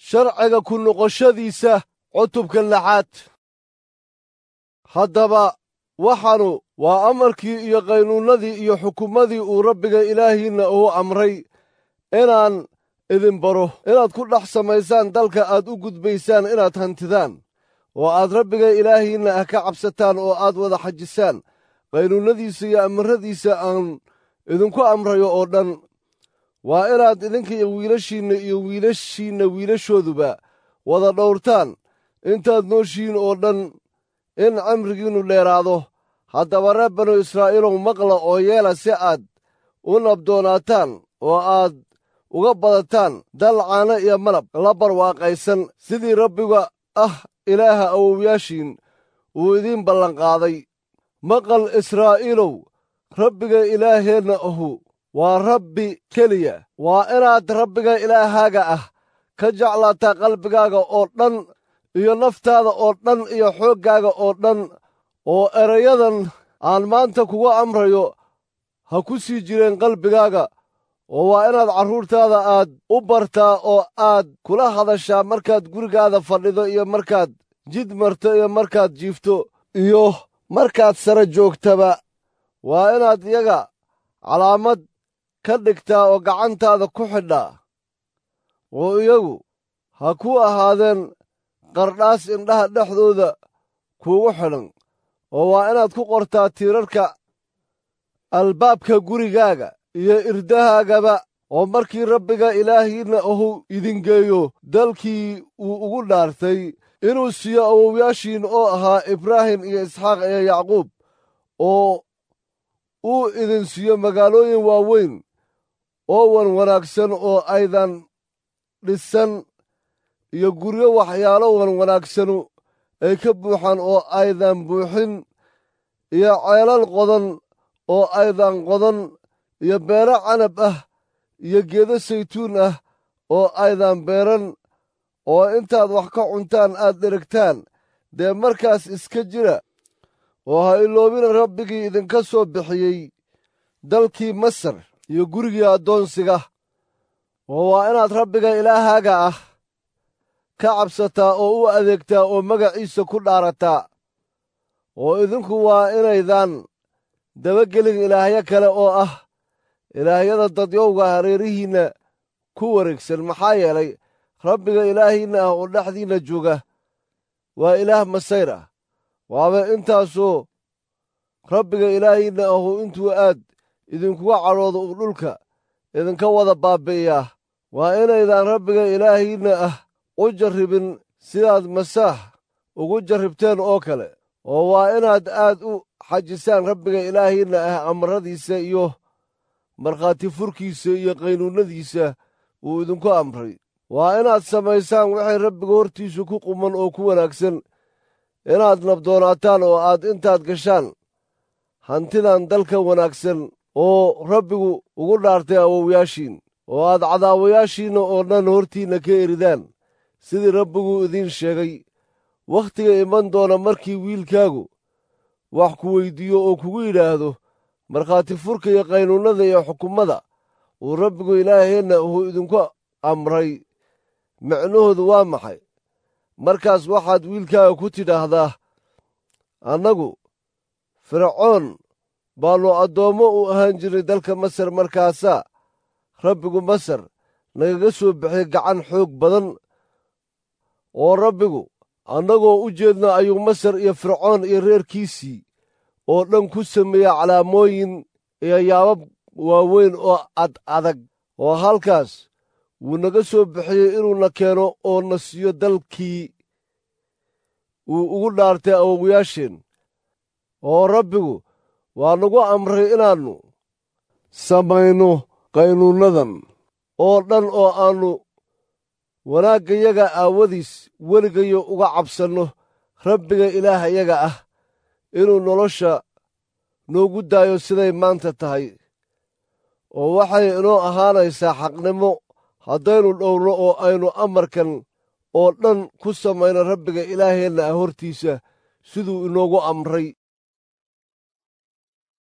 sharciga ku noqoshadiisa cutubka lixaad haddaba waxaanu waa amarkii iyo qaynuunnadii iyo xukumadii uu rabbiga ilaahiinna uu amray inaan idin baro inaad ku dhex samaysaan dalka aad u gudbaysaan inaad hantidaan oo aad rabbiga ilaahiinna ah ka cabsataan oo aad wada xajisaan qaynuunnadiisa iyo amaradiisa aan idinku amrayo oo dhan waa inaad idinka iyo wiilashiinna iyo wiilashiinna wiilashooduba wada dhowrtaan intaad nooshihiin oo dhan in cimrigiinnu dheeraado haddaba reer banu israa'iilow maqla oo yeela si aad u nabdoonaataan oo aad uga badataan dal caano iyo malab la barwaaqaysan sidii rabbiga ah ilaaha awowyaashiin uu idiin ballanqaaday maqal israa'iilow rabbiga ilaaheenna ahu waa rabbi keliya waa inaad rabbiga ilaahaaga ah ka jeclaataa qalbigaaga oo dhan iyo naftaada oo dhan iyo xooggaaga oo dhan oo erayadan aan maanta kuga amrayo ha ku sii jireen qalbigaaga oo waa inaad carruurtaada aad u bartaa oo aad kula hadashaa markaad gurigaada fadhido iyo markaad jid marto iyo markaad jiifto iyo markaad sare joogtaba waa inaad iyaga calaamad ka dhigtaa oo gacantaada ku xidhaa oo iyagu ha ku ahaadeen qardhaas indhaha dhexdooda kuugu xidhan oo waa inaad ku qortaa tiirarka albaabka gurigaaga iyo irdahaagaba oo markii rabbiga ilaahiinna ahu idingeeyo dalkii uu ugu dhaartay inuu siiyo awowyaashiin oo ahaa ibraahim iyo isxaaq iyo yacquub oo uu idin siiyo magaalooyin waaweyn oo wan wanaagsan oo aydan dhisan iyo guryo waxyaalo wan wanaagsanu ay ka buuxaan oo aydan buuxin iyo ceelal qodan oo aydan qodan iyo beero canab ah iyo geedo saytuun ah oo aydan beeran oo intaad wax ka cuntaan aad dherigtaan dee markaas iska jira oo ha iloobina rabbigii idinka soo bixiyey dalkii masar iyo gurigii addoonsiga oo waa inaad rabbiga ilaahaaga ah ka cabsataa oo u adeegtaa oo magaciisa ku dhaarataa oo idinku waa inaydan dabagelin ilaahyo kale oo ah ilaahyada dadyowga hareerihiinna ku wareegsan maxaa yeelay rabbiga ilaahiinna ah oo dhexdiinna jooga waa ilaah masayr ah waaba intaasoo rabbiga ilaahiinna ahu intuu aad idinkuga cadhoodo uu dhulka idinka wada baabbi'iyaa waa inaydaan rabbiga ilaahiinna ah u jarribin sidaad masaax ugu jarribteen oo kale oo waa inaad aad u xajisaan rabbiga ilaahiinna ah amaradiisa iyo markhaati furkiisa iyo qaynuunnadiisa uu idinku amray waa inaad samaysaan waxay rabbiga hortiisu ku quman oo ku wanaagsan inaad nabdoonaataan oo aad intaad gashaan hantidan dalka wanaagsan oo rabbigu ugu dhaartay awowyaashiin oo aad cadaawayaashiinna oo dhan hortiinna ka eridaan sidii rabbigu idiin sheegay wakhtiga iman doona markii wiilkaagu wax ku weyddiiyo oo kugu yidhaahdo markhaati furka iyo qaynuunnada iyo xukummada uu rabbigu ilaaheenna uu idinku amray micnahoodu waa maxay markaas waxaad wiilkaaga ku tidhaahdaa annagu fircoon baannu addoommo u ahaan jirnay dalka masar markaasaa rabbigu masar nagaga soo bixiyey gacan xoog badan oo rabbigu annagoo u jeedna ayuu masar iyo fircoon iyo reerkiisii oo dhan ku sameeya calaamooyin iyo yaabab waaweyn oo ad adag oo halkaas wuu naga soo bixiyey inuuna keeno oo na siiyo dalkii uu ugu dhaartay awowyaasheen oo rabbigu waa nagu amray inaannu samayno qaynuunnadan oo dhan oo aannu wanaaggayaga aawadiis weligayo uga cabsanno rabbiga ilaahayaga ah inuu nolosha noogu daayo siday maanta tahay oo waxay inoo ahaanaysaa xaqnimo haddaynu dhowrno oo aynu amarkan oo dhan ku samayno rabbiga ilaaheenna ah hortiisa siduu inoogu amray